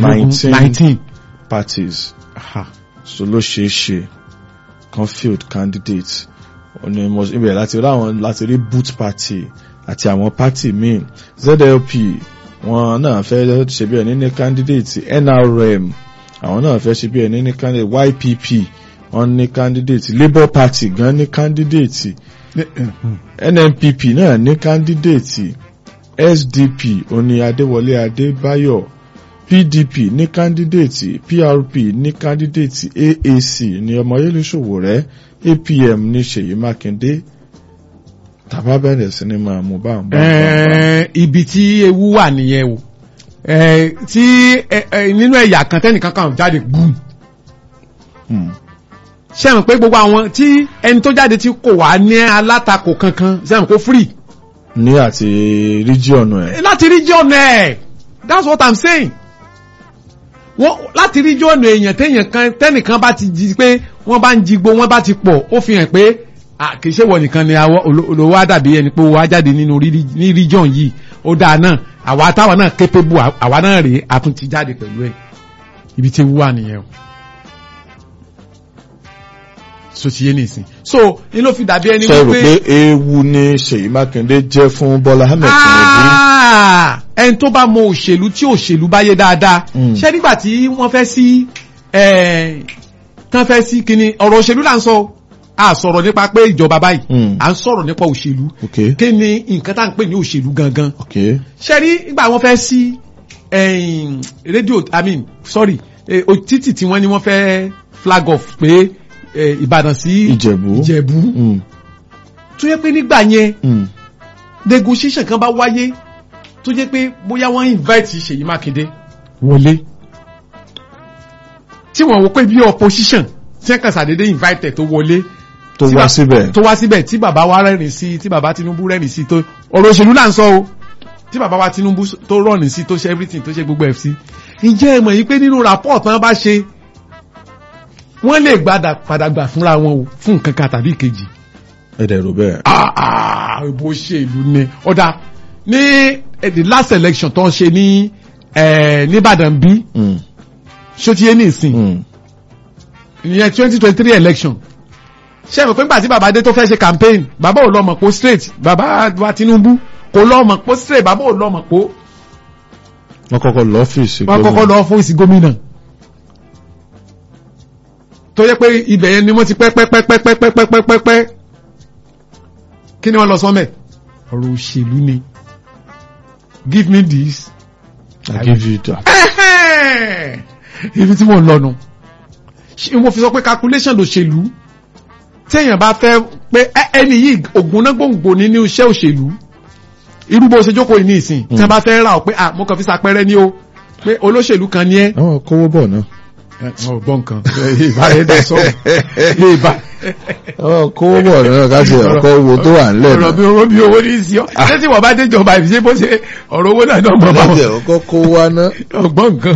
mẹ́ẹ̀ẹ́dógún 19. nineteen. parties so ló ṣeé ṣe kan field candidate ọ̀nà ìmọ̀ ibẹ̀ láti rí àwọn láti rí boot party àti àwọn party míì zlp wọn náà fẹ́ ṣe bí ẹni ní candidate nrm àwọn náà fẹ́ ṣe bí ẹni ní candidate ypp wọn ní candidate labour party gan ní candidate nnpp náà ní candidate sdp oní adéwọlé adébáyọ̀ pdp ní candidate prp ní candidate aac ní ọmọyẹlẹ ṣòwòrẹ́ apm ní ṣèyí mákindé tàbá bẹ̀rẹ̀ sí ni máa mú bá ń bá ń bá ń bá. Ẹ, ibi tí ewu wà nìyẹn o Ẹ, tí ẹ, ẹ, nínú ẹ̀yà kan tẹ́nìkan kan jáde gbùm Hmm. ṣẹ́yìn pé gbogbo àwọn tí ẹni tó jáde tí kò wá ní alátakò kankan ṣẹ́yìn kó free ní àti region ẹ̀ láti rí jọ̀nà ẹ̀ that's what i'm saying wọ́n láti rí jọ̀nà èèyàn téèyàn kan tẹ́nìkan bá ti jí pé wọ́n bá ń jigbó wọ́n bá ti pọ̀ ó fi hàn pé à, kì í ṣe wọ̀ nìkan ni àwọ olo- olówó á dàbí ẹni pé owó á jáde nínú rí- ní region yìí ó dáa náà àwa táwa náà capable à- àwa náà rèé a tún ti jáde pẹ̀lú ẹ̀ ibi tí ewu wà nìyẹn o so ti yé nìsín so ní ló fi dàbí ẹni ṣe rò wípé pé ewu ni ṣèyí mákindé jẹ́ fún bọ́lá ahmed tinubu Ah, ẹni tó bá mọ òṣèlú tí òṣèlú bá yé dáadáa Mm. ṣé nígbà tí wọ́n fẹ́ sí eh, tán fẹ́ sí kíni ọ̀rọ̀ òṣèlú là ń sọ o. a sọ̀rọ̀ nípa pé ìjọba báyìí Mm. à ń sọ̀rọ̀ nípa òṣèlú ok kí ni nǹkan tá à ń pè ní òṣèlú gangan ok ṣé rí nígbà wọ́n fẹ́ sí eh, rédíò i mean sorry eh, o- títì tí wọ́n ní wọ́n fẹ́ flag off pé eh, Ìbàdàn sí ìjẹ̀bú Ìjẹ̀bú Hmm. tó yẹ pé nígbà yẹn Hmm. negotiation kan bá wáyé tó jẹ́ pé bóyá wọ́n invite Ṣèyí Mákindé wọlé tí wọ́n wò pé bí opposition tí wọ́n kàn sàdédé invite ẹ̀ tó wọlé tó tí wá ba- síbẹ̀ tó wá síbẹ̀ tí bàbá wa rẹ́rìn sí tí bàbá Tinubu rẹ́rìn sí tó ọ̀rọ̀ òṣèlú là ń sọ o tí bàbá wa Tinubu s- tó rọ̀rìn sí tó ṣe everything tó ṣe gbogbo ẹ̀ sí ǹjẹ́ ẹ mọ̀ yìí pé nínú rapport tán bá ṣe wọ́n lè gbadà padà gbà fúnra wọn o fún nǹkan kan tàbí ìkejì ẹ̀dẹ̀ rò bẹ́ẹ̀ ah ah bó ṣe ìlú ni ọ̀dà ní eh, the last election tó ń ṣe ní eh, nìbàdàn bí Hmm. ṣó ti yé ní ìsìn Hmm. ìyẹn twenty twenty three election ṣé ẹ mọ̀ pé nígbà tí bàbá dé tó fẹ́ ṣe campaign bàbá ò lọ mọ̀ pó straight bàbá wa Tinubu kò lọ mọ̀ pó straight bàbá ò lọ mọ̀ pó wọ́n kọ́kọ́ lọ ọ́fíìsì wọ́n kọ́kọ́ lọ fún ìsì gómìnà tó yẹ pé ibẹ̀ yẹn ni wọ́n ti pẹ́ pẹ́ pẹ́ pẹ́ pẹ́ pẹ́ pẹ́ pẹ́ pẹ́ pẹ́ kí ni wọ́n lọ sọ́mẹ̀ ọ̀rọ̀ òṣèlú ni give me this I give you that. Ẹ̀hẹ́n. ibi tí mo ń lọ́nu ṣé mo fi sọ pé calculation lòṣèlú téèyàn bá fẹ́ pé ẹ- ẹni yìí ògùnná gbòǹgbò nínú iṣẹ́ òṣèlú irú bó ṣe jókòó yìí ní ìsìn tí wọ́n bá fẹ́ rà ọ́ pé ah mo kàn fi ṣàpẹẹrẹ ní o pé olóṣèlú kan ní ẹ́ àwọn kówó bọ̀ náà ọ̀ gbọ́ nǹkan ìbá rẹ̀ dẹ̀ sọ̀rọ̀ ìbá àwọn kówó bọ̀ náà ká ṣe ọkọ̀ owó tó wà ńlẹ̀ ọ̀rọ̀ náà bí owó bí owó ní sí ọ́ ṣé tí wọ́n bá déjọba ìṣe bó ṣe ọ̀rọ̀ owó náà náà mọ̀ bá wọn láti ọkọ̀ kó wá ná ọgbọ́n nǹkan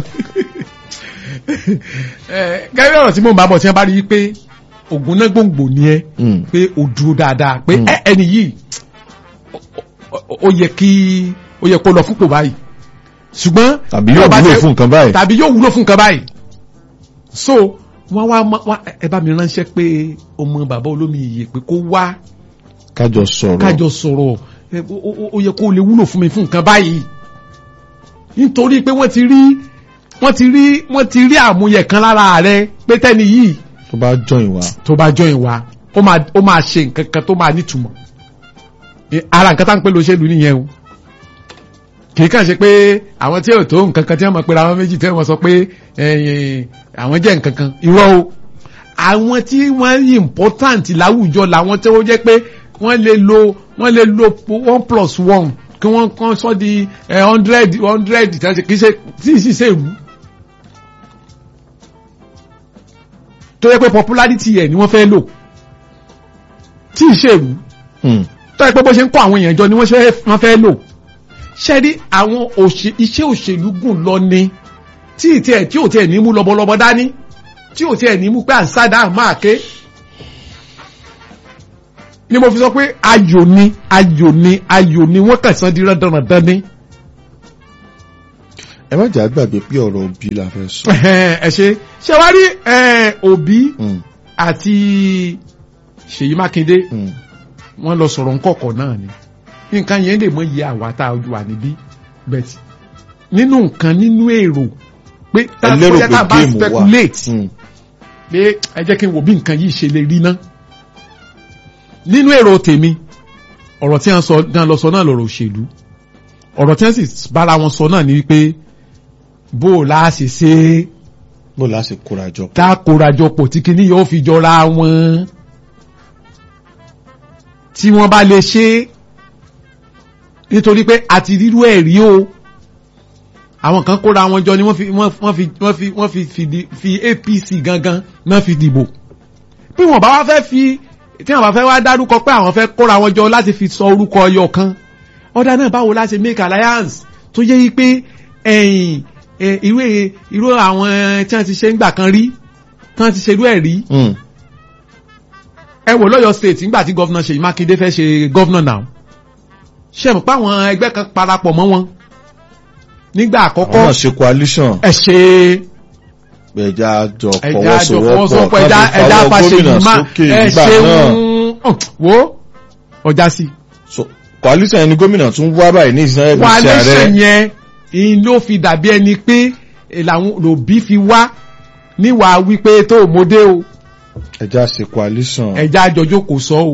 gẹ́gẹ́ ọ̀rọ̀ tí mo bá bọ̀ tí wọ́n bá rí i pé ògùn náà gbòǹgbò ni ẹ Hmm. pé o dúró dáadáa pé Mm. ẹ ẹni yìí ó- ó- ó yẹ kí ó yẹ kó lọ fúnpò báyìí ṣùgbọ́n tàbí bí yóò ó bá wúlò jẹ́- fún nǹkan báyìí tàbí yóò wúlò fún nǹkan báyìí so wọ́n wá mọ́- wá ẹ bá mi ránṣẹ́ pé ọmọ bàbá olómi ìyè pé kó wá kájọ sọ̀rọ̀ kájọ sọ̀rọ̀ ẹ, ó- ó ó yẹ kó lè wúlò fún mi fún nǹkan báyìí nítorí pé wọ́n ti rí wọ́n ti rí wọ́n ti rí àmúyẹ kan lára rẹ pé tẹ́ni yìí tó bá join wa tó bá jọyìn wa ó máa ó máa ṣe nǹkan kan tó máa nítumọ̀ Ẹ, ara nǹkan tá ń pè lóṣèlú nìyẹn o kì í kàn ṣe pé àwọn tí ò tó nǹkan kan tí wọ́n mọ̀ pé àwọn méjì tí wọ́n sọ pé ẹ̀yìn àwọn jẹ́ nǹkan kan irọ́ o àwọn tí wọ́n yí important láwùjọ làwọn tí ó jẹ́ pé wọ́n lè lo wọ́n lè lo one plus one kí wọ́n kàn sọ di eh, hundred hundred tí wọ́n ṣe kì í ṣe tí ì sì ṣe ìlú tó yẹ pé popularity yẹ ni wọ́n fẹ́ lò tí ì ṣe ìlú Hmm. tó yẹ pé bó ṣe ń kọ́ àwọn èèyàn jọ ni wọ́n ṣe wọ́n fẹ́ lò ṣe rí àwọn òṣè- iṣẹ́ òṣèlú gùn lọ ni tí ì tiẹ̀ tí ò tiẹ̀ ní mú lọ́bọ̀lọ́bọ̀ dání tí ò tiẹ̀ ní mú pé à ń sádà máa ké ni mo fi sọ pé ayò ni ayò ni ayò ni wọ́n kàn sán di rándanrandan ni ẹ má jà gbàgbé pé ọ̀rọ̀ òbí la fẹ́ sọ. ẹ ṣe ṣe wá rí ẹ, Òbí Mm, àti Ṣèyí Mákindé mm. wọ́n lọ sọ̀rọ̀ nkọ̀kọ̀ náà ni nǹkan yẹn lè mọ iye àwa tá a wà níbí bẹ́ẹ̀ nínú nǹkan nínú èrò pé tá ẹ lérò bóyá pé tá a bá géèmù wà. speculate Mm, pé ẹ jẹ́ kí n wò bí nǹkan yìí ṣe lè rí ná nínú èrò tèmi ọ̀rọ̀ tí wọ́n sọ náà lọ sọ náà lọ̀rọ̀ òṣèlú ọ̀rọ̀ tí wọ́n sì bára wọn sọ náà ni wípé bó o láà ṣe ṣe é bó la ṣe kóra jọ. tá a kórajọpọ̀ tí kinní yóò fi jọra wọn tí wọ́n bá lè ṣe é nítorí pé àti rírú ẹ̀ rí o àwọn kan kóra wọn jọ ni wọ́n fi wọ́n wọ́n fi wọ́n fi wọ́n fi fi di- fi APC gangan náà fi dìbò bí wọ́n bá wá fẹ́ fi tí wọ́n bá fẹ́ wá dárúkọ pé àwọn fẹ́ kóra wọn jọ láti fi sọ orúkọ ọyọ kan ọ̀dà náà báwo la ṣe make alliance tó yẹ yí pé ẹ̀yìn ẹ̀, irú ẹ̀- irú àwọn tí wọ́n ti ṣe ń gbà kan rí tí wọ́n ti ṣerú ẹ̀ rí Mm, ẹ wò lọ́yọ̀ state nígbà tí gọ́vnà Ṣèyí Mákindé fẹ́ ṣe gọ́vnà náà ṣe mọ̀ pé àwọn ẹgbẹ́ kan parapọ̀ mọ́ wọn nígbà àwọn àkọ́kọ́ náà ṣe coalition ẹ ṣe ẹja jọ ẹja jọ fọwọ́sowọ́pọ̀ fọwọ́sowọ́pọ̀ ẹja káfí ẹja fọwọ́ fa gómìnà Ṣèyí má sókè ẹ nígbà ṣe náà. wo ọjà sí So, coalition ẹni gómìnà tún wá báyìí ní ìsinmi ẹgbẹ́ wà iṣẹ́ lẹ́sẹ̀ rẹ̀ yẹn ìyìn ló fi dàbí ẹni pé eh, làwọn lòbí fi wá níwà wípé tó mọdé o ẹja ṣe coalition. ẹja àjọjọ kò sọ o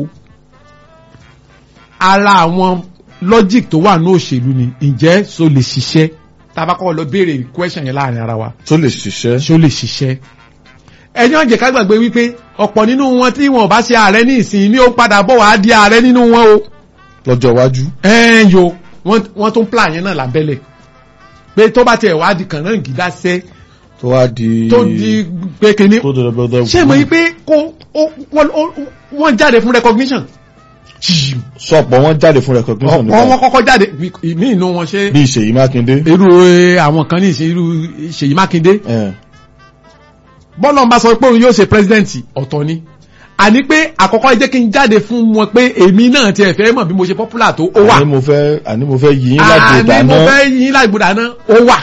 ara àwọn logic tó wà ní òṣèlú ni ǹjẹ́ so lè ṣiṣẹ́ tabakọ́ lọ béèrè question yẹn láàrin ara wa tó lè ṣiṣẹ́. ṣó lè ṣiṣẹ́ ẹni ọ̀jẹ̀ ká gbàgbé wípé ọ̀pọ̀ nínú wọn tí wọn ò bá ṣe ààrẹ ní ìsìn ní ó padà bọ̀ wá di ààrẹ nínú wọn o lọ́jọ́ iwájú. ẹ̀ẹ́n yo wọ́n wọ́n tún plan yẹn náà lábẹ́lẹ̀ pé tó bá tiẹ̀ wá di kàn náà gídá sẹ́ tó wá di. tó di pé kíní tó dọ̀dọ̀ bọ́dọ̀. ṣé mo yí pé kó ó- wọ́n ó- wọ́n jáde fún recognition sọ̀pọ̀ wọn jáde fún recognition ọ̀pọ̀ wọn nípa kọ́kọ́ jáde ìmí inú wọn ṣe bí Ṣèyí Mákindé. irú eh, àwọn kan ní ìṣe irú Ṣèyí Mákindé ẹ̀, bọ́lá ń bá sọ pé òun yóò ṣe president ọ̀tọ̀ ni àní pé àkọ́kọ́ jẹ́ kí n jáde fún wọn pé èmi náà tiẹ̀ fẹ́ mọ̀ bí mo ṣe popular tó ó wà àní mo fẹ́ àní mo fẹ́ yí yín lágbo àní mo dáná. fẹ́ yín lágbo dáná ó wà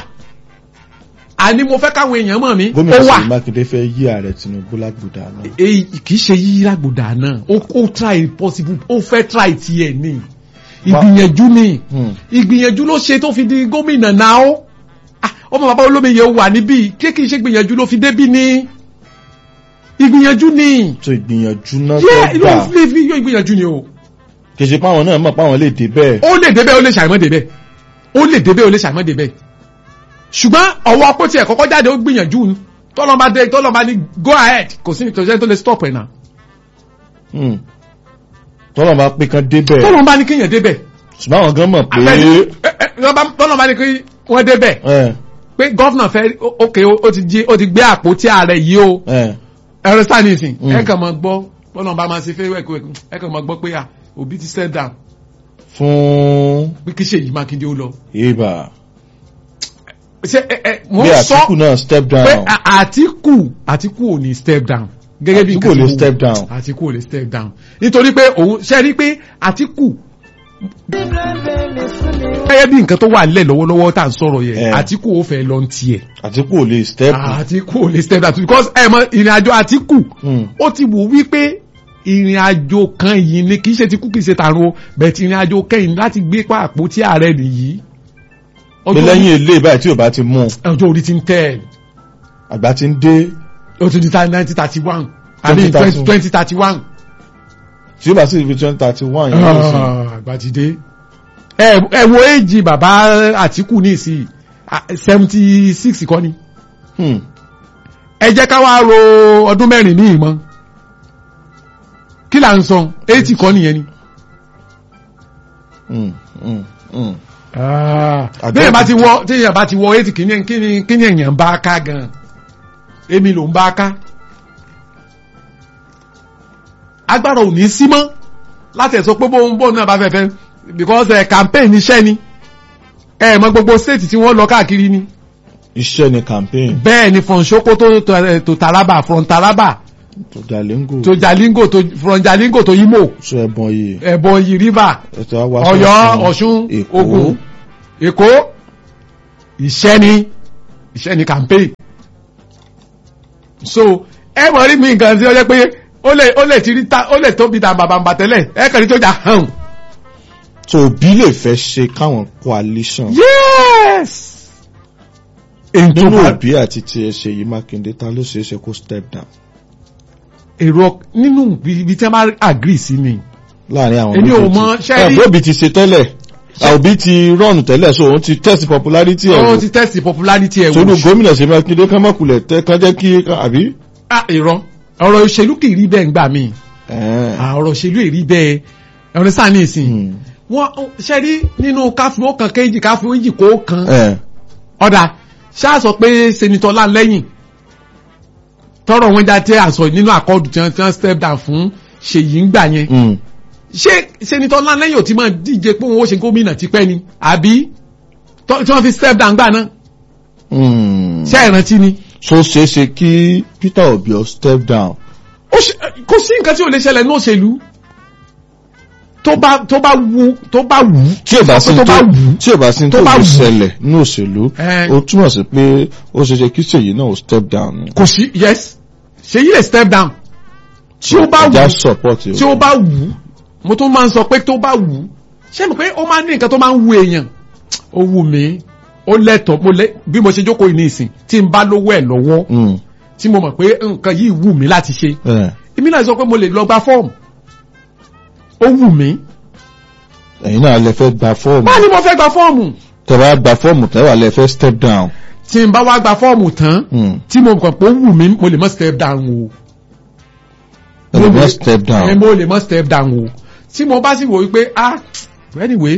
àní mo fẹ́ káwọn èèyàn mọ̀ mí ó gómìnà wà Ṣèyí Mákindé fẹ́ yí ààrẹ Tinubu lágbo dáná. èyí kì í ṣe yí lágbo dáná ó ó try possible ó fẹ́ try tiẹ̀ ni ìgbìyànjú ni Hmm. ìgbìyànjú ló ṣe tó fi di gómìnà náà ó Ah, ọmọ bàbá olómiyè wà níbí kí kì í ṣe gbìyànjú ló fi débí ni ìgbìyànjú ni tó ìgbìyànjú náà yẹ fẹ́ inú gbà ilé fi yọ ìgbìyànjú ni o kì í ṣe pé àwọn náà mọ̀ pé àwọn lè dé bẹ́ẹ̀. ó lè débẹ̀ ó lè ṣàìmọ́ débẹ̀ ó lè débẹ̀ ó lè ṣàìmọ́ débẹ̀ ṣùgbọ́n ọwọ́ pé tiẹ̀ kọ́kọ́ jáde ó gbìyànjú ni tọ́lọ́mà dé tọ́lọ́mà ní go ahead kò sí ìtọ́jú tó lè stop ẹ̀ náà Hmm. tọ́lọ̀ bá pé kan dé bẹ́ẹ̀ tọ́lọ́mà ní kéèyàn débẹ̀ ṣùgbọ́n àwọn gan mọ̀ pé tọ́lọ́mà ní kí wọ́n débẹ̀ ẹ̀, pé gọ́fìnà fẹ́ ókè ó ti jí ó ti gbé àpótí ààrẹ yìí o ẹ̀, ẹ̀rọ stanison Mm. ẹ kàn mọ̀ gbọ́ tọ́lọ́mà máa ṣe fẹ́ wẹ́kùwẹ́kù ẹ kàn mọ̀ gbọ́ pé à òbí ti step down fún pé kí Ṣèyí Mákindé ó lọ. ibà ṣe ẹ ẹ mo bí ń Àtíkù sọ náà step pé down à- Àtíkù Àtíkù ò ní step down gẹ́gẹ́ bí Àtíkù ò nǹkan lè tí mo step wò. down. Àtíkù ò lè step down nítorí pé òun ṣe rí pé Àtíkù gẹ́gẹ́ bí nǹkan tó wà nílẹ̀ lọ́wọ́lọ́wọ́ tá à ń sọ̀rọ̀ yẹn Eh. Àtíkù ó fẹ́ lọ ń tiẹ̀ Àtíkù ò lè step Àtíkù ò lè step down because ẹ mọ ìrìn àjò Àtíkù Hmm. ó ti wò wípé ìrìn àjò kan yìí ni kì í ṣe ti kú kì í ṣe tàrun o bẹ̀ẹ̀ ìrìn àjò kẹ́yìn láti gbé pa àpótí ààrẹ nìyí pé ọjọ́ orí- lẹ́yìn ilé báyìí tí ò bá ti mú un, ọjọ́ orí ti ń tẹ̀ ẹ́ àgbà ti ń dé ó ti di ta nineteen thirty one àbí 2031. twenty thirty one. tí ó bá sì fi twenty thirty one yẹn ló sì àgbàdìde. ẹ ẹ wo èjì bàbá Àtíkù ní ìsìn seventy six kọ́ ni Hmm. ẹ jẹ́ ká wá ro ọdún mẹ́rin ní ìmọ̀ kí là ń sọ eighty kọ́ nìyẹn ni. Hmm. Hmm. Hmm. bí èèyàn bá ti wọ tí èèyàn bá ti wọ eighty kí ni kí ni kí ni èèyàn bá ká gan èmi ló ń bá ká agbára ò ní sí mọ́ láti ẹ̀sọ́ pé bóun bóun náà bá fẹ́ fẹ́ because ẹ̀ campaign iṣẹ́ ni ẹ mọ gbogbo state tí wọ́n lọ káàkiri ni iṣẹ́ ni campaign bẹ́ẹ̀ ni from Sokoto to, eh, to Taraba from Taraba tó Jalingo to Jalingo to from Jalingo to Imo sọ ẹ̀bọ̀n yìí Ebonyi river ẹ̀tọ́ wa Ọ̀yọ́ Ọ̀ṣun Èkó Ògùn Èkó iṣẹ́ ni iṣẹ́ ni campaign so ẹ mọ̀ rí mi nǹkan tí ó jẹ́ pé ó lè ó lè ti rí ta ó lè tóbi ta bàbàǹbà tẹ́lẹ̀ ẹ kàn ní tó jà hàn. so òbí lè fẹ́ ṣe káwọn coalition yes. èyí tó nínú bá òbí àti tiẹ̀ Ṣèyí Mákindé ta ló ṣeé ṣe kó step down èrò nínú ibi tí wọ́n bá agree sí ni láàrin àwọn Èmi ò méjèèjì. mọ, ṣé ẹ rí- bóbi ti ṣe tẹ́lẹ̀ òbí ti rọ́ọ̀nù tẹ́lẹ̀ so òun ti test popularity ẹ̀ wọ́n wò ti test popularity ẹ̀ sórí wò gómìnà Ṣèyí Mákindé kán mọ̀kulẹ̀ tẹ́ kán jẹ́ kí àbí. ah irọ́ ọ̀rọ̀ òṣèlú kì í rí bẹ́ẹ̀ ńgbà míì Ẹ̀ẹ́n. Ah, ọ̀rọ̀ òṣèlú èrí bẹ́ẹ̀ ọ̀rẹ́ sáà ní ìsìn Hmm. wọ́n ṣe rí nínú káfí ó kan kéjì káfí ó jì kó kan Ẹ̀. ọ̀dà ṣáà sọ pé senitọ́ láńlẹ́yìn tọrọ wọn já tẹ àṣọ nínú àkọọdù tí wọn tí wọn step down fún ṣèyí ń gbà yẹn Hmm. ṣé senitọ́ láńlẹ́yìn ò ti máa díje pé wọn ó ṣe gómìnà tipẹ́ ni àbí tọ́- tí wọ́n fi step down gbà náà Hmm. ṣé ìrántí ni so ṣeé ṣe kí Peter Obi ó step down. ó ṣe kò sí nǹkan tí ò lè ṣẹlẹ̀ ní òṣèlú tó bá tó bá wù tó bá wù tí ò bá sí tó tó bá wù tí ò bá sí tó tó bá lè wù. ṣẹlẹ̀ ní òṣèlú Ẹ̀. ó túmọ̀ sí pé ó ṣeé ṣe kí Ṣèyí náà ó step down ni. kò sí yes ṣèyí lè step down tí ó bá ẹja wù support tí ó bá wù mo tún máa ń sọ pé tó bá wù ṣé mo pé ó máa ń ní nǹkan tó máa ń wù èèyàn ó wù mí ó lẹ́tọ̀ọ́ mo lẹ́ bí mo ṣe jókòó yìí ní ìsìn tí n bá lówó ẹ̀ lọ́wọ́ Hmm. tí mo mọ̀ pé nǹkan yìí wù mí láti ṣe Ẹ̀. èmi náà sọ pé mo lè lọ gba fọ́ọ̀mù ó wù mí ẹ̀yin náà lè fẹ́ gba fọ́ọ̀mù báwo ni mo fẹ́ gba fọ́ọ̀mù tẹ́ bá gba fọ́ọ̀mù tẹ́ wà lè fẹ́ step down. tí n bá wá gba fọ́ọ̀mù tán Hmm. tí mo mọ̀ pé ó wù mí mo lè mọ́ step down o ẹ lè Mo fẹ́ lè- step ẹ down. mo lè mọ́ step down o tí mo bá sì wò wípé ah anyway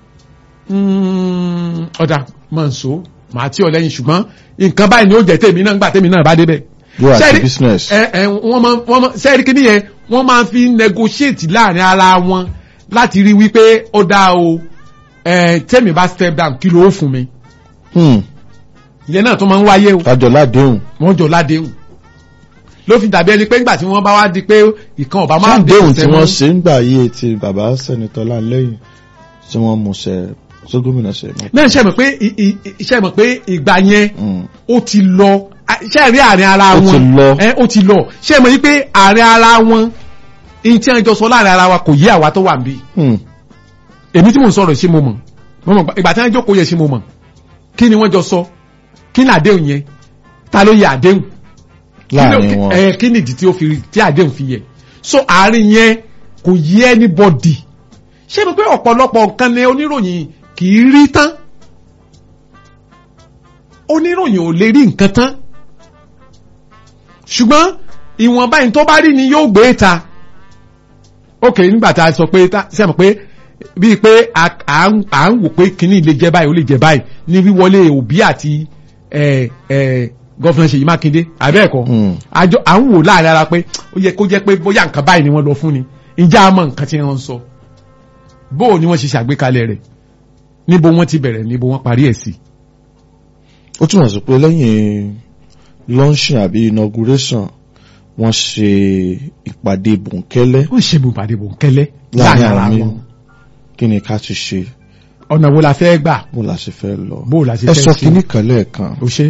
mm, ọ̀dà mọ̀ n so màá tí ọ lẹ́yìn ṣùgbọ́n nǹkan báyìí ni ó jẹ́ tèmi náà gbà tèmi náà bá débẹ̀. you are the Ṣẹ́rí- business. ẹ ẹ wọ́n máa wọ́n máa sẹ́ẹ̀rì kí nìyẹn wọ́n máa fi negotiate láàrin ara wọn láti rí wípé ó dáa o ẹ tèmi bá step down kí ló ó fún mi Hmm. ìyẹn náà tó máa ń wáyé o kájọ ládéhùn. wọ́n jọ ládéhùn ló fi dàbí ẹni pé nígbà tí wọ́n bá wá di pé ìkan ọ̀bá máa ládéhùn tí tẹ̀ wọ́n ṣe ń gbà yé ti bàbá sẹ́nitọ́ láńlẹ́yìn tí wọ́n mú ṣe tó gómìnà ṣe mọ́. náà ṣe mọ̀ pé ì- ì- ì- ṣe mọ̀ pé ìgbà yẹn Hmm. ó ti lọ a- ṣe rí àárín ara Ó wọn ti lọ. ẹ ó ti lọ ṣe mọ̀ yí pé àárín ara wọn ihun tí wọ́n jọ sọ láàrin ara wa kò yé àwa tó wà níbí Hmm. èmi tí mò ń sọ̀rọ̀ ṣé mo mọ̀ mo mọ̀ ìgbà tí wọ́n jókòó yẹ ṣé mo mọ̀ kí ni wọ́n jọ sọ kí ni àdéhùn yẹn ta ló yẹ àdéhùn Kí ló- láàrin wọn. ẹ kí ni ìdí tí ó fi tí àdéhùn fi yẹ so àárín yẹn kò yé anybody ṣé mo pé ọ̀pọ̀lọpọ̀ nǹkan ni oníròyìn kì í rí tán oníròyìn ò lè rí nǹkan tán ṣùgbọ́n ìwọ̀nba yìí tó bá rí ni yóò gbé ta ok nígbà tá a sọ pé tá ṣe mọ̀ pé bíi pé à à ń à ń wò pé kínní lè jẹ báyìí ó lè jẹ báyìí ní wíwọlé òbí àti ẹ ẹ gọ́fìnà Ṣèyí Mákindé àbẹ́ẹ̀kọ́ Hmm. àjọ à ń wò láàrin ara pé ó yẹ kó jẹ́ pé bóyá nǹkan báyìí ni wọ́n lọ fún ni ìjà àmọ́ nǹkan tí wọ́n ń sọ bóò ni wọ́n ṣe ṣàgbékalẹ̀ rẹ̀ níbo wọ́n ti bẹ̀rẹ̀ níbo wọ́n parí ẹ̀ sí. ó túmọ̀ sí pé lẹ́yìn launching àbí inauguration wọ́n ṣe ìpàdé bòńkẹ́lẹ́ wọ́n ṣe bùnpàdé bòńkẹ́lẹ́ láàrin láàrin àwọn ara míì wọn kí ni ká ti ṣe ọ̀nà wo la fẹ́ gbà bó la ṣe fẹ́ lọ. bó la ṣe ẹ fẹ́ sọ ṣe kínní kan lẹ́ẹ̀kan ó ṣe.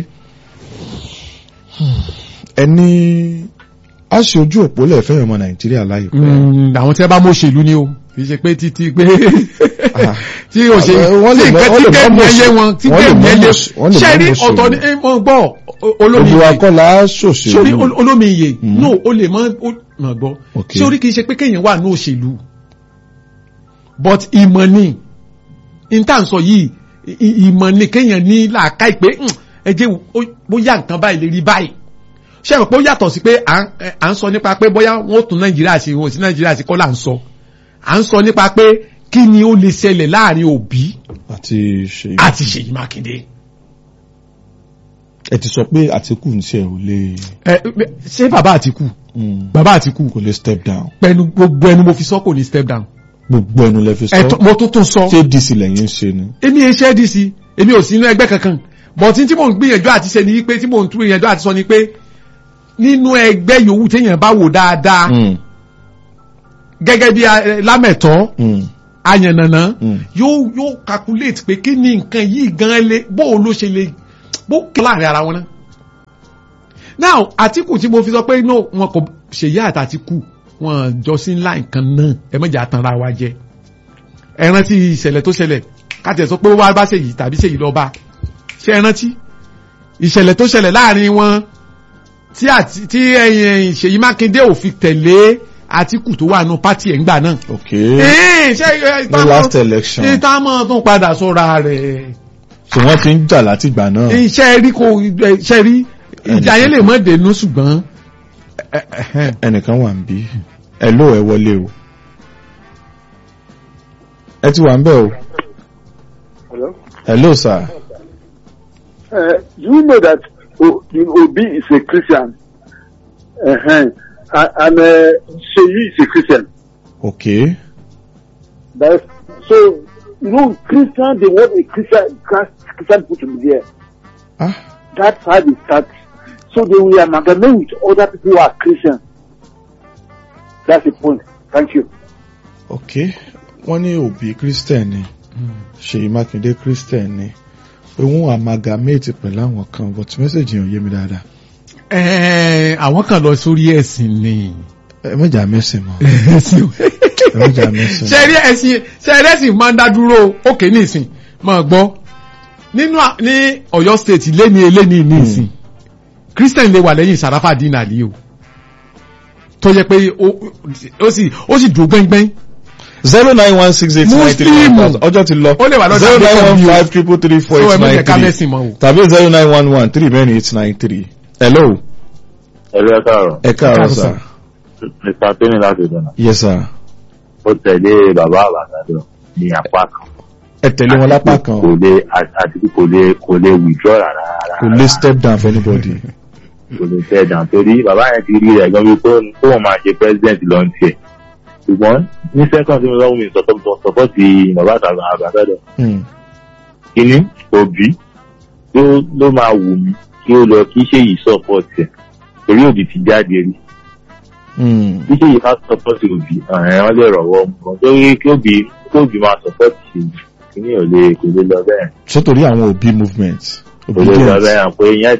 ẹni a ṣe ojú òpó lẹ́ẹ̀fẹ́ ọmọ nàìjíríà láìpẹ́. Mm, àwọn tí wọ́n bá mọ̀ òṣèlú ni o kì í ṣe pé títí pé Ah. tí òṣèlú Ah, wọ́n lè tí mọ̀- nǹkan wọ́n tí lè kẹ́mi mọ̀ ẹyẹ òṣèlú. wọn tí Wọ́n lè kẹ́mi mọ̀ ẹyẹ òṣèlú. Wọ́n lè ṣe mọ̀ rí òṣèlú. ọ̀tọ̀ ní wọ́n gbọ́ olómi gbogbo ìyè akọ́lá sórí ṣòṣèlú. ol- olómi ìyè Mm. no o lè mọ o mọ̀ gbọ́ Ok. sórí kì í ṣe pé kéèyàn wà ní òṣèlú but ìmọ̀ ni intan sọ yìí i- i- ìmọ̀ ni kéèyàn ní làákàyè pé "Hmm, ẹ jẹ́ ó- bóyá nǹkan báyìí lè rí báyìí ṣé ẹ mọ̀ pé ó yàtọ̀ sí pé à ń- ẹ, à ń sọ nípa pé bóyá wọ́n ó tún nàìjíríà ṣe wọn ò sí nàìjíríà ṣe kọ́ là ń sọ à ń sọ nípa pé kí ni ó lè ṣẹlẹ̀ láàrin òbí àti ṣèyí. àti Ṣèyí Mákindé ẹ ti sọ pé àtìkù ń ṣe ò lè ẹ ṣé bàbá Àtìkù mm, bàbá Àtìkù kò lè step down pẹ̀lú gbogbo ẹnu mo fi sọ kò ní step down gbogbo ẹnu lẹ fi ẹ sọ tó- mo tún tún sọ ṣé dc lẹ́yìn ń ṣe ni. èmi ẹ ṣẹ́ dc èmi ò sí inú ẹgbẹ́ kankan bọ̀tí tí mò ń gbìyànjú àti ṣe ni wípé tí mò ń tún gbìyànjú àti sọ ni pé nínú ẹgbẹ́ yòówù téèyàn bá wò dáadáa Mm, gẹ́gẹ́ bí eh, lámẹ̀tọ́ mm, ayànnànà Mm. yóò yóò calculate pé kí ni nǹkan yìí gan lé bó o ló ṣe lè bó kí láàrin ara wọn náà. now àtìkù tí mo fi sọ pé no wọn kò ṣèyí àtàtìkù wọn jọ sí ńlá nǹkan náà ẹ mọ̀jà tanra wa jẹ ẹ rántí ìṣẹ̀lẹ̀ tó ṣẹlẹ̀ káàtì ẹ̀ sọ pé wá bá ṣèyí tàbí ṣèyí lọ́ọ́ bá ṣé ẹ rántí ìṣẹ̀lẹ̀ tó ṣẹlẹ̀ láàrin wọn tí àti tí ẹ̀yìn Ṣèyí Mákindé ò fi tẹ̀lé Àtíkù tó wà nù pátì ẹ̀ ńgbà náà. ok Ee, ṣé ẹ, ní last election ìtàmọ́ tó padà sọ́ra rẹ̀. so wọ́n ti ń jà láti ìgbà náà Iṣẹ́ rí kò iṣẹ́ rí ìjà yẹn lè mọ́ dènú ṣùgbọ́n. ẹ, ẹ, ẹ, ẹnìkan wà ń bí ẹ ló ẹ wọlé o ẹ ti wà ń bẹ̀ o Hello? hello sir Uh, you know that o, Obi is a Christian, uh-huh. and, and uh, Sheyi is a Christian. ok That's, so, you know, Christian, they want a Christian, Christian put in there. ah That's how they start. So they will amalgamate with other people who are Christian. That's the point. Thank you. ok wọ́n ní òbí christian ni Ṣèyí Mákindé christian ni pé wọ́n amalgamate pẹ̀lú àwọn kan but message yẹn ò yé mi dáadáa ẹ, àwọn kan lọ sórí ẹ̀sìn ni. ẹ mẹ́jà mẹ́sìn mọ́ ẹ̀sìn ẹ mẹ́jà mẹ́sìn ṣe rí ẹ̀sìn ṣe rí ẹ̀sìn máa ń dá dúró òkè ní ìsìn máa gbọ́ nínú à- ní Ọ̀yọ́ state lẹ́ni eléni ní ìsìn Christian lè wà lẹ́yìn Sàráfà dínà lé o tó yẹ pé ó- ó sì ó sì dùn gbẹ́ngbẹ́ng zero nine one six eight nine three one thousand ọjọ́ ti lọ Ó lè wà lọ́dọ̀ zero nine Adékọ̀bí one o. five triple three four so ẹ eight mọ̀ nine jẹ́ ká three mẹ́sìn mọ́ o. tàbí zero nine one one three mẹ́rin eight nine three hello ẹ̀rọ ẹ̀ káàrọ̀ ẹ káàárọ̀ káàárọ̀, sir mr tony láti ìdáná yes sir ó tẹ̀lé bàbá àbàdàn ní apá kan ẹ tẹ̀lé wọn lápá kan kò lè àti kò lè kò lè withdraw rárá rárá kò lè step down for anybody kò lè tẹ̀ dàn torí bàbá yẹn ti rí rẹ̀ gan bí kó kó máa ṣe president lọ ní tiẹ̀ ṣùgbọ́n ní second tí mo lọ́wọ́ mi sọ̀tọ̀ sọ̀tọ̀ ti bàbá àbàdàn Hmm. kíní òbí ló ló máa wù mí kí ó lọ kí ṣe yìí support ẹ̀ torí òbí ti jáde rí Hmm. bí ṣe yìí ká support òbí ẹ̀ wọ́n lè rọ̀wọ́ mọ́ torí kí òbí kí òbí máa support ṣe kíní ò lè kò lè lọ bẹ́ẹ̀ ṣé torí àwọn òbí movement kò lè lọ obedience bẹ́ẹ̀ pé ìyẹn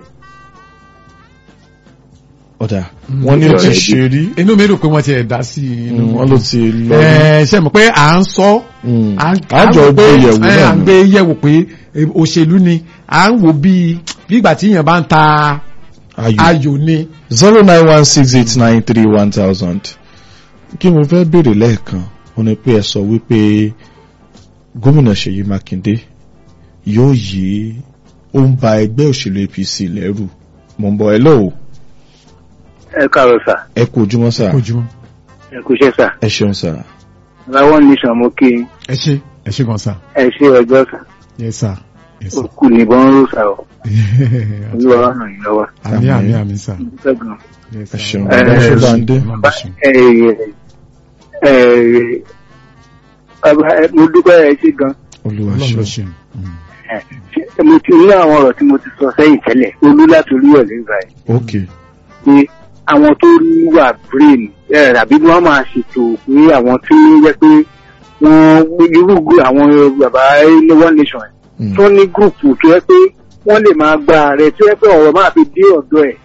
ọ̀dà Mm. wọ́n ní ó ti Ìjọba ṣe rí inú mi dùn pé wọ́n ti ẹ̀ dá sí i inú Hmm, wọ́n ló ti lọ rí. ẹ ṣe mọ̀ pé à ń sọ Hmm. à ń àjọ à ń wò gbé pé- yẹ̀wò ẹ, náà à ń ni. gbé yẹ̀wò pé e, òṣèlú ni à ń wò bí bí ìgbà tí èèyàn bá ń ta ayò ayò ni. zero nine one six eight nine three one thousand kí mo fẹ́ béèrè lẹ́ẹ̀kan wọ́n ní pé ẹ sọ wípé gómìnà Ṣèyí Mákindé yóò yí ó ń ba ẹgbẹ́ òṣèlú APC lẹ́rù mo ń bọ̀ ẹ lọ́wọ́ Ẹ káàárọ̀ sà. ẹ kú ojúmọ́ sà ojúmọ́ Ẹ kú iṣẹ́ sà. ẹ ṣeun sà Láwọn nation mo kí yín. ẹ ṣe ẹ ṣe gan sa ẹ ṣe ọjọ́ sà. yes sir yes sir Òkú nìbọn ń rò sà o. Olúwa wà ràn yín lọ́wọ́. àmì àmì àmì sà Dúpẹ́ gan. yes ẹ sir ṣeun Ẹ, ẹ ṣe bá ń dé Ọlọ́run bá ṣe. Ẹ ẹ ẹ bàbá ẹ mo dúpẹ́ ẹ ṣe gan. olúwa Ọlọ́run ló ṣe ṣe Mm. Ẹ, Mo ti ní àwọn ọ̀rọ̀ tí mo ti sọ sẹ́yìn tẹ́lẹ̀. Olú láti orí ẹ̀ nígbà yìí. ok pé àwọn tó ní wà brain ẹ àbí wọ́n máa ṣètò pé àwọn tí ó jẹ́ pé wọ́n irú group àwọn bàbá ilé one nation ẹ̀ Hmm. tó ní gúrùpù tó yẹ pé wọ́n lè máa gba ààrẹ tó yẹ pé ọ̀rọ̀ máa fi dé ọ̀dọ̀ ẹ̀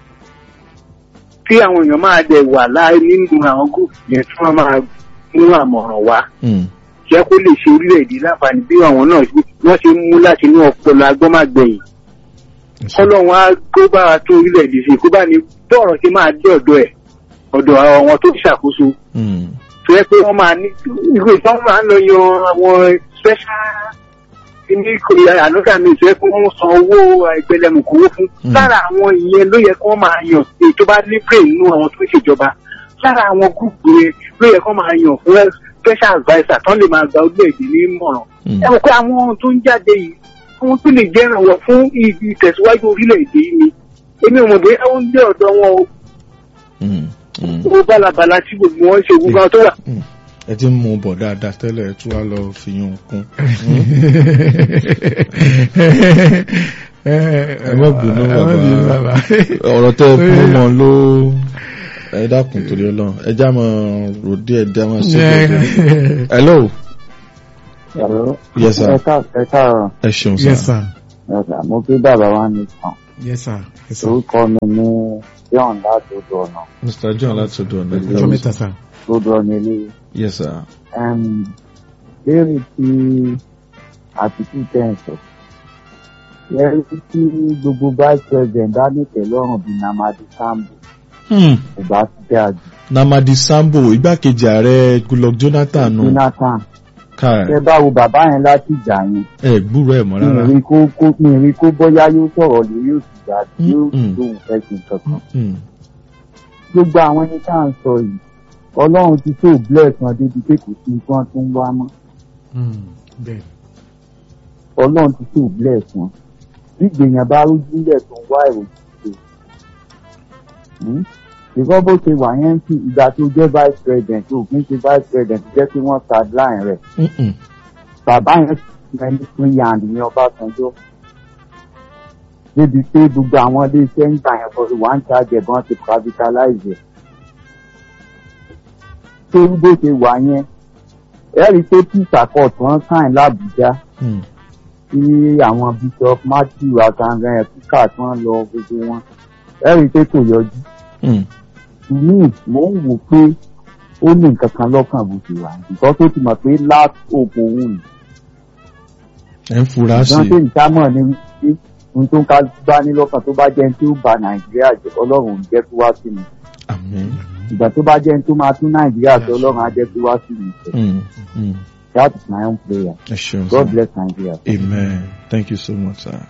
tí àwọn èèyàn máa dẹ̀ wà láì nínú àwọn gúrùpù yẹn tí wọ́n máa mú àmọ̀ràn wá Hmm. jẹ́ kó lè ṣe orílẹ̀-èdè láǹfààní bí àwọn náà ṣe- wọ́n ṣe ń mú láti inú ọpọlọ agbọ́màgbẹ̀yìn Ẹ ṣe. kọ́lọ́run á kó bá wa tó orílẹ̀-èdè ṣe kó bá ní bọ́ọ̀rọ̀ ṣe máa dé ọ̀dọ̀ ẹ̀ ọ̀dọ̀ àwọn tó ń ṣàkóso Hmm. tó yẹ pé wọ́n máa ní irú ìtàn máa ń lọ yan àwọn special ní korea ànúkà mi tó yẹ pé wọ́n san owó ìgbẹ́lẹ̀mùkú owó fún Mm. lára àwọn ìyẹn ló yẹ kí wọ́n máa yàn èyí tó bá ní brain nínú àwọn tó ń ṣèjọba lára àwọn gúúpù yẹn ló yẹ kí wọ́n máa yàn fún special adviser tán lè máa gba orílẹ̀-èdè ní ìmọ̀ràn Hmm. ẹ mọ̀ pé àwọn tó ń jáde yìí àwọn tó lè jẹ́ ìrànwọ́ fún ibi ìtẹ̀síwájú orílẹ̀-èdè yìí ni èmi ò mọ̀ bóyá ó ń gbé ọ̀dọ̀ wọn o Hmm. Hmm. owó bálabàla tí gbogbo wọn ṣe gbogbo àwọn tó wà. Hmm. ẹ ti ń mú bọ̀ dáadáa tẹ́lẹ̀ ẹ tún wá lọ fi yún un kún ẹ má bínú, ẹ má bínú bàbá. ọ̀rọ̀ tẹ́ ẹ fún mọ́ ló ẹ dákun torí ọlọ́run ẹ já mọ́ ròdí ẹ já mọ́ sí ọ̀dọ̀ hello Hello. Yes, sir. Ẹ ká- ẹ káàárọ̀. ẹ ṣeun yes sir. sir Yes, sir. Mo kí bàbá wa ní tàn. yes sir yes sir Orúkọ mi ní John láti odò ọ̀nà. mr john látọ̀dọ̀ ọ̀nà ọjọ́ mẹ́ta sir Odò ọ̀nà ilé. yes sir. Um, Léèrè tí àtìkú tẹ̀ ń sọ. Léèrè tí gbogbo vice president bá ní tẹ̀lọ́rùn bíi Namadi Sambo Hmm. kò bá ti dé àjò. namadi sambo igbákejì ààrẹ goodluck jonathan nù Jonathan, káà ṣé báwo bàbá yẹn láti ìjà yẹn? ẹ gbúrò ẹ mọ́ Mi ò rárá. rí kó kó mi ò rí kó bóyá yóò sọ̀rọ̀ lórí òṣìṣẹ́ àti yóò Mm-mm. lóhùn fẹ́ ṣe nǹkan kan. Hmm. gbogbo àwọn ẹni tá à ń sọ yìí ọlọ́run ti tó bless wọn débi pé kò sí nǹkan tó ń wá mọ́ Hmm, bẹ́ẹ̀ ọlọ́run ti tó bless wọn bí gbèyàn bá rójúlẹ̀ tó ń wá ìròyìn ṣe ìkọ́ bó ṣe wà yẹn sí ìgbà tó jẹ́ vice president tó kì í ṣe vice president jẹ́ pé wọ́n sideline rẹ̀ Mm-mm. bàbá yẹn ti rẹ̀ ní free hand ní ọbásanjọ́ débi pé gbogbo àwọn ilé iṣẹ́ ń gbà yẹn for the one charge ẹ̀bọ̀n ti privatize ẹ̀ tó ń bó ṣe wà yẹn ẹ rí i pé peace accord wọ́n sign l'Abuja Hmm. tí àwọn bishop matthew akangan ẹ̀kúkà tí wọ́n lọ gbogbo wọn ẹ rí i pé kò yọjú Hmm. mi mò ń wò pé ó ní nǹkan kan lọ́kàn bó ṣe wà nǹkan tó ti mọ̀ pé last hope òun ni ẹ ń fura sí ìdán tó ń dámọ̀ ní wípé ohun tó ń ká bá ní lọ́kàn tó bá jẹ́ ní tí ó ba nàìjíríà jẹ́ ọlọ́run ò ní jẹ́ kó wá sí mi àmín. ìgbà tó bá jẹ́ ní tó máa tún nàìjíríà sọ ọlọ́run á jẹ́ kó wá sí mi Hmm. Hmm. that is my own prayer ẹ ṣeun god sir. bless nigeria. amen thank you so much sir.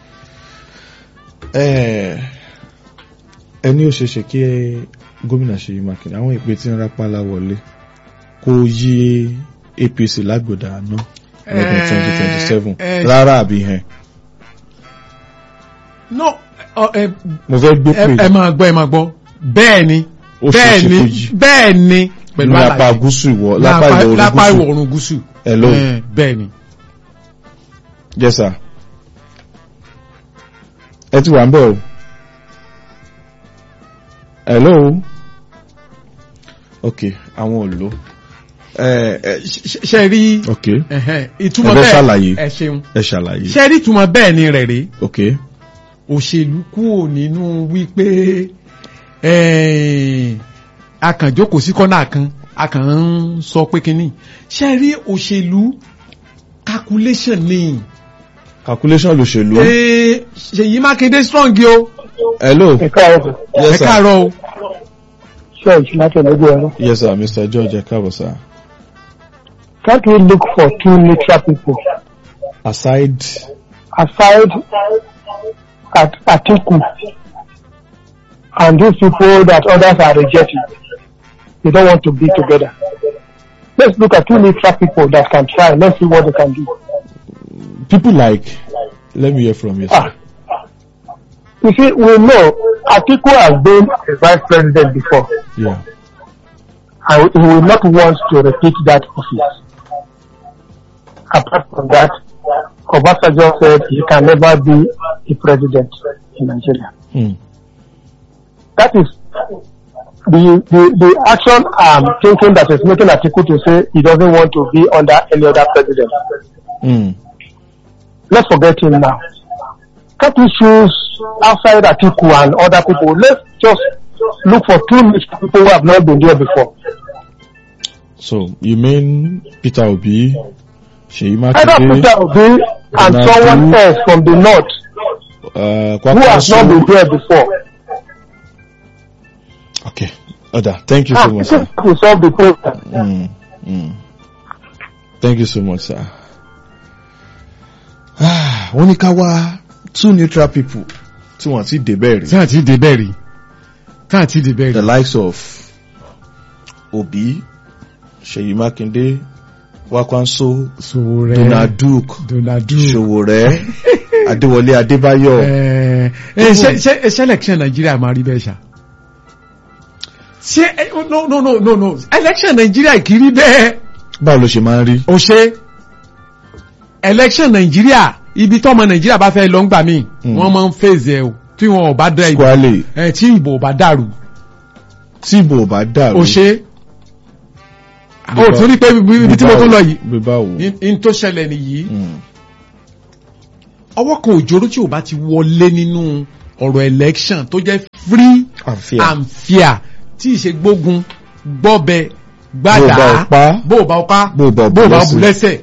ẹ ẹni ó ṣeéṣe kí gómìnà Ṣèyí Mákindé àwọn ìpè tí ń rápálá wọlé kó yí APC lágbòdà àná lọ́dún Eh, twenty twenty seven eh, rárá àbí hẹn no ọ, ẹ mo fẹ́ gbé ẹ- ẹ pè máa gbọ́ ẹ máa gbọ́ bẹ́ẹ̀ ni ó bẹ́ẹ̀ ṣeéṣe ni kó yí bẹ́ẹ̀ ni pẹ̀lú ní apá àlàyé gúúsù ìwọ̀ lápá Lápá- ìwọ̀ lápá oòrùn ìwọ̀ gúúsù oòrùn gúúsù hello Eh, bẹ́ẹ̀ ni yes sir ẹ ti wà ń bẹ̀ o hello ok àwọn ò lò ẹ ẹ Ṣe- ṣe rí ok ẹ̀hẹ́n, ìtumọ̀ Ẹ fẹ́ bẹ́ẹ̀ ṣàlàyé. ẹ ṣeun ẹ ṣàlàyé ṣe rí ìtumọ̀ bẹ́ẹ̀ ni rẹ̀ rèé ok òṣèlú kúrò nínú wípé eh, a kàn jókòó sí kọ́nà kan a kàn ń sọ pé kínní ṣe rí òṣèlú calculation ni calculation lòṣèlú Eh, Ṣèyí Mákindé strong yìí o hello ẹ káàárọ̀ ẹ yes sir káàárọ̀ o church láti ọ̀nàgbọ́ ẹ̀rọ. yes sir mr george ẹ káàbọ̀ sir Can't we look for two neutral people aside aside at Atiku and those people that others are rejecting? They don't want to be together. Let's look at two neutral people that can try. Let's see what they can do. people like let me hear from you sir Ah. You see, we know Atiku has been a vice president before, yeah and he will not want to repeat that office. Apart from that, Obasanjo said he can never be a president in Nigeria. hmm. That is the, the, the action I'm thinking that is making Atiku to say he doesn't want to be under any other president. Hmm. Let's forget him now. Can't we choose outside Atiku and other people? Let's just look for two rich people who have not been there before. so you mean peter obi Ṣèyí Either Mákindé Peter Obi and Donald someone Trump. else from the north uh, who has not been Kwakwanso there before. okay oda thank you Ah, so much sir. to solve the problem. Mm, mm. Thank you so much, sir. Ah, wọ́n ní ká wá two neutral people tí wọ́n ti débẹ̀ tí rí. àti débẹ̀ rí tí àti débẹ̀ The rí likes of Obi, Ṣèyí Mákindé, Wakwanso, Sowore Donald Duke, Donald Duke Ṣòwòrẹ́, Adéwọlé Adébáyọ̀. ẹ ẹ ṣe ṣe ṣe election Nigeria máa rí bẹ́ẹ̀ ṣá ṣe ẹ, no no no no no election Nigeria kì í rí bẹ́ẹ̀ Báwo ló ṣe máa ń rí? o ṣe election Nigeria ibi tọ́mọ Nigeria bá fẹ́ lọ ń gbà mí Mm. wọ́n máa ń phase ẹ o tí wọn ò bá dá ìbò Squally, ẹ tí ìbò ò bá dàrú tí ìbò ò bá dàrú. o ṣe ó tún rí pé ibi tí mo tún lọ yìí bí báwo. ní tó ṣẹlẹ̀ nìyí Mm. ọwọ́ kan òjòrò tí ò bá ti wọlé nínú ọ̀rọ̀ election tó jẹ́ free àfíà. and fair tí ìṣe gbógun gbọ́bẹ Bó o bá gbàdá o pa. bó o bá o pa Bó o bá o bó o bù bá o lẹ́sẹ̀. bù lẹ́sẹ̀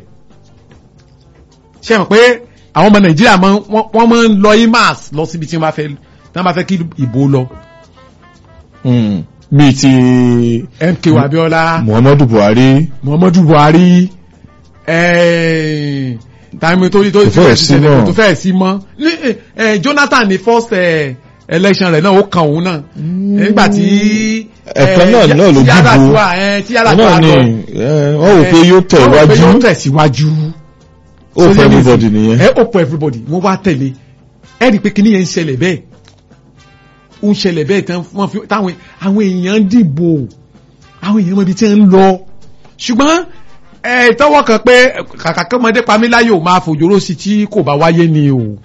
ṣe mọ̀ pé àwọn ọmọ nàìjíríà máa ń- wọ́n wọ́n máa ń lọ imas lọ síbi tí wọ́n bá fẹ́ tí wọ́n bá fẹ́ kí ìbò lọ Mm. bíi ti MK Abiola Muhammadu Buhari. Muhammadu Buhari ẹ̀ẹ́n tàbí tó tó Kò fẹ́ẹ̀ sí mọ́. tó fẹ́ẹ̀ sí mọ́ Ní- eh, Jonathan ní first eh, election rẹ̀ náà ó kan òun náà nígbà tí Ẹ̀kan náà náà ló tí dìbò. Yar'Adua ẹ tí Yar'Adua náà ni lọ ẹ, wọ́n rò pé yóò tẹ̀ wọ́n rò pé yóò wájú. tẹ̀síwájú ó fẹ́ everybody nìyẹn. ẹ ó pọ̀ everybody wọ́n wá tẹ̀lé ẹ rí i pé kíní yẹn ń ṣẹlẹ̀ bẹ́ẹ̀ ó ń ṣẹlẹ̀ bẹ́ẹ̀ tán wọ́n fi táwọn àwọn èèyàn dìbò àwọn èèyàn mọ ibi tí ń lọ ṣùgbọ́n ẹ tọwọ́ kan pé kàkà kọ́mọdé pamíláyò ò máa fòjòrò sí tí kò bá wáyé ni o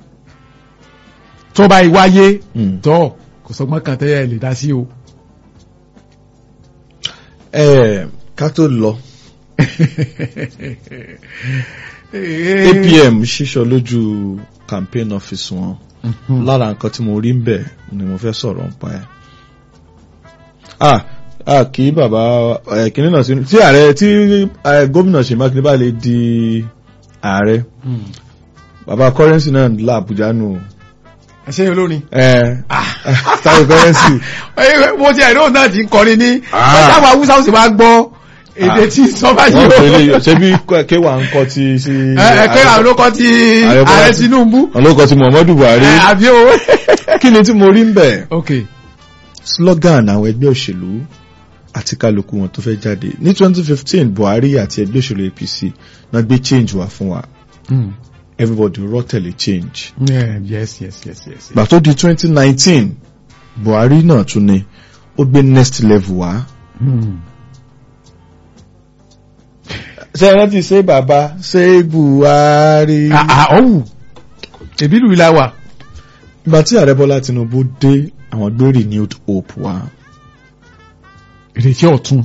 tó bá yí wáyé Mm. tọ́ kò sọgbọ́n kan tẹ́ ẹ lè dá sí o. ẹ ká tó lọ APM ṣíṣọ lójú campaign office wọn lára nǹkan tí mo rí ń bẹ̀ ni mo fẹ́ sọ̀rọ̀ nípa ẹ̀. ah ah kí bàbá ẹ kìnní náà sí tí ààrẹ tí eh, gómìnà Ṣèyí Mákindé bá lè di ààrẹ bàbá currency náà la Àbújá nù. ẹ ṣe olórin. ẹ táwọn currency. mo ti ẹ̀rọ náà ti ń kọrin ní Ah. ọjà àwọn haúsá ó sì máa gbọ́ èdè tí sọ́ba yìí wọ́n ó. pè é lè ṣe bí kéwà ń kọ́ ti sí. ẹ pé àwọn olókọ ti Ààrẹ Bọ́lá ààrẹ Ti- Tinubu. olóko ti Muhammadu Buhari. ẹ àbí o. kí ni tí mo rí ń bẹ̀? ok slogan àwọn ẹgbẹ́ òṣèlú àti kálukú wọn tó fẹ́ jáde ní 2015 Buhari àti ẹgbẹ́ òṣèlú APC náà gbé change wá fún wa everybody rọ́ tẹ̀lé change. Yeah, yes yes yes yes. gbà tó di 2019 Buhari náà tún ni ó gbé next level wá. Hmm. ṣé ẹ rántí ṣé bàbá ṣé Buhari. Ah, ah, ọ̀hún èbí lù ilá wa. ìgbà tí ààrẹ Bọ́lá Tinubu dé àwọn gbé renewed hope wá. ìrètí ọ̀tun.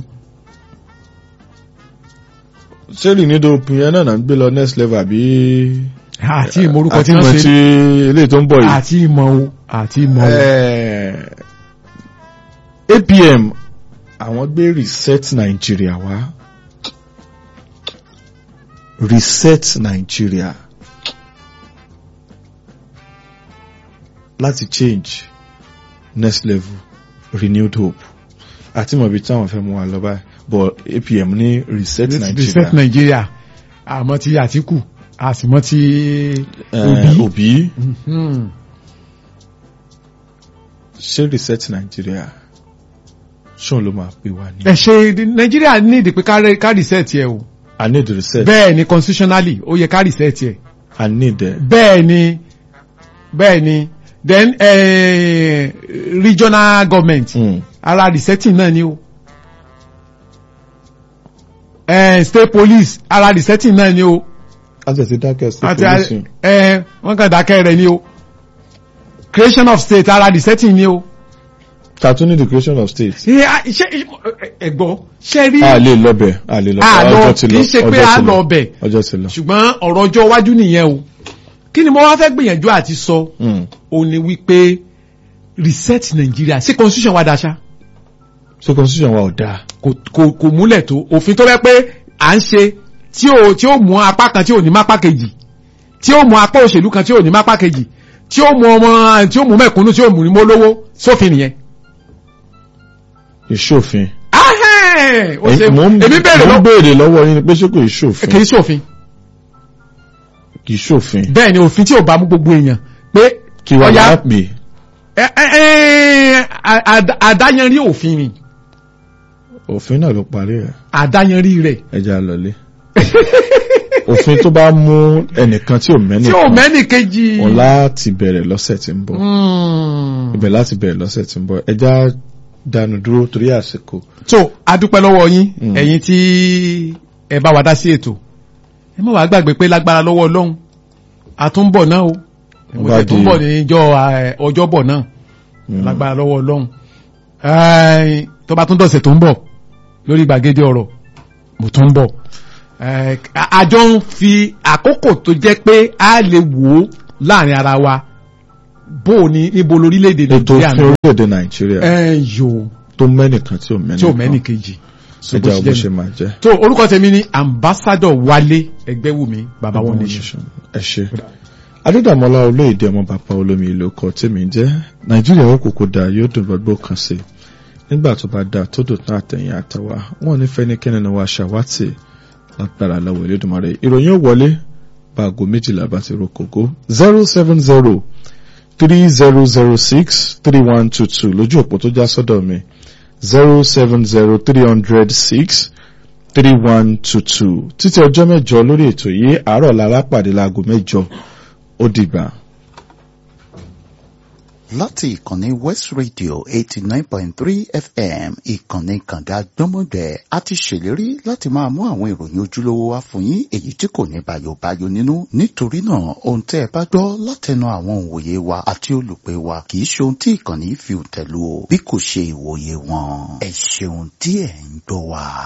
ṣé renewed hope yẹn náà náà ń gbé lọ next level àbí. àti ìmọ̀ orúkọ tí àti wọ́n mọ̀ tí ṣe. eléyìí tó ń bọ̀ yìí. àti ìmọ̀ o àti ìmọ̀ o. Eh, APM àwọn gbé reset Nigeria wá reset Nigeria láti change next level renewed hope àti mọ̀ bí táwọn fẹ́ mú wa lọ báyìí but APM ní reset reset Nigeria Nigeria àmọ́ ti Àtíkù àsìmọ́ ti Eh, Obi. Obi Hmm. ṣé reset Nigeria ṣóun ló máa pè wá ní. ẹ ṣe Nigeria ní ìdí pé ká- ká reset yẹ o. I need reset bẹ́ẹ̀ ni constitutionally ó yẹ ká reset yẹ. I need uh, bẹ́ẹ̀ ni bẹ́ẹ̀ ni then eh, regional government mm. ara resetting náà ni o eh, state police ara resetting náà ni o àti ẹ̀sìn dákẹ́ sí àti polisi. eh, wọ́n kàn dákẹ́ rẹ̀ ni o creation of state ara resetting ni o tàtún ní the creation of state. ṣe ṣe ẹ̀gbọ́n ṣe rí a lè lọ́bẹ̀ a lè a lọ́bẹ̀ lọ ọjọ́ ti kì lọ í ṣe pé ọjọ́ a ti lọ ọbẹ̀ ọjọ́ ti lọ. ṣùgbọ́n ọ̀rọ̀ ọjọ́ iwájú nìyẹn o kí ni mo wá fẹ́ gbìyànjú àti sọ Mm. ó ní wípé reset Nigeria sí constitution wa dáṣá so constitution wa ò dáa. kò kò kò múlẹ̀ tó òfin tó bẹ́ pé à ń ṣe tí ó tí ó mú apá kan tí ò ní mápá kejì tí ó mú apá òṣèlú kan tí ò ní mápá kejì tí ó mú ọmọ tí ó mú mẹ̀kúnnù tí ó mú ní mólówó sófin nìyẹn. ìṣòfin. ahẹ́n ó ṣe Ẹ̀yin- mò ń- èmi bẹ̀rẹ̀ mò ń lọ béèrè lọ́wọ́ yín pé ṣé kò ìṣòfin kì í ṣòfin kì í ṣòfin bẹ́ẹ̀ ni òfin tí ò bá mú gbogbo èèyàn pé kí wàá ọ̀yá, máa pè ẹ- ẹ- ẹ- à- à- àdáyanrí òfin ni òfin náà ló parí ẹ̀ àdáyanrí rẹ̀ ẹja lọlé. òfin tó bá mú ẹnìkan tí ò tí ò mẹ́nìkan mẹ́nì kejì. òun láti bẹ̀rẹ̀ lọ́sẹ̀ tí ń bọ̀ Mm. ibẹ̀ láti bẹ̀rẹ̀ lọ́sẹ̀ tí ń bọ̀ ẹja dánu dúró torí àsìkò. so adúpẹ́ lọ́wọ́ yín Mm. ẹ̀yin tí ẹ bá wa dá sí ètò ẹ má wàá gbàgbé pé lágbára lọ́wọ́ ọlọ́run àtúnbọ̀ náà o mo Bá tẹ̀ tún di- bọ̀ níjọ́ ọjọ́bọ̀ náà Mm. lágbára lọ́wọ́ ọlọ́run Ẹ́ẹ̀, tó bá tún dọ̀sẹ̀ tó ń bọ̀ lórí gbàgede ọ̀rọ̀ mo tún ń bọ̀ Eh, a- àjọ ń fi àkókò tó jẹ́ pé a lè wò ó láàrin ara wa bó o ní níbo lórílẹ̀‐èdè ètò nàìjíríà òfin orílẹ̀-èdè nàìjíríà ẹ yòó tó mẹ́nìkan tí ò mẹ́nìkan tí ò mẹ́nì kejì So bó ẹja ṣe bó jẹ́ ṣe nù. máa jẹ́. tó orúkọ tèmi ni ambassador wálé ẹgbẹ́wùmí baba one nation. ẹ ṣe adédàmọ́lá olóyèdè ọmọ bàbá olómi ìlú ọkọ̀ tèmi jẹ́ nàìjíríà ó kòkó da yóò dùn gbogbo kan sí i nígbà tó bá da tó dùn tán àtẹ̀yìn àtàwà wọn ní fẹ́nikẹ́ni ni wà ṣàwátì lágbára lọ́wọ́ Elédùmarè ìròyìn ó wọlé bá aago méjìlá bá ti ro kòkó zero seven zero three zero zero six three one two two lójú òpó tó já sọ́dọ̀ mi zero seven zero three hundred six three one two two títí ọjọ́ mẹ́jọ lórí ètò yìí àárọ̀ lára pàdé láago mẹ́jọ ó dìgbà. láti ìkànnì west radio eighty nine point three fm ìkànnì kànga gbọ́mọgbẹ́ a ti ṣèlérí láti máa mú àwọn ìròyìn ojúlówó wá fún yín èyí tí kò ní bayobayo nínú nítorí náà ohun tẹ́ ẹ bá gbọ́ látẹnu àwọn òǹwòye wa àti olùpẹ̀ wa kì í ṣe ohun tí ìkànnì fi tẹ̀lú o bí kò ṣe ìwòye wọn ẹ ṣeun tí ẹ̀ ń gbọ́ wa.